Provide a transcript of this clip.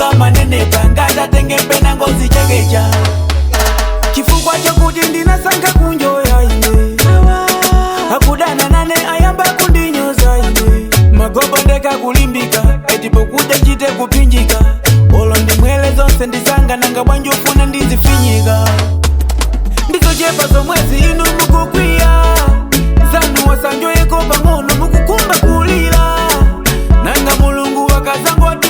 manga manenepa ngatatenge mpena ngozi chekecha chifukwa chokuti ndinasankha kunjoya ine akudana nane ayamba kundinyoza ine magobo ndeka kulimbika eti pokuja chite kupinjika olo ndimwele zonse ndisanga nanga bwanji ufuna ndizifinyika ndizochepa zomwezi inu mukukwiya zanu wasanjoyeko pang'ono mukukumba kulira nanga mulungu wakazangoti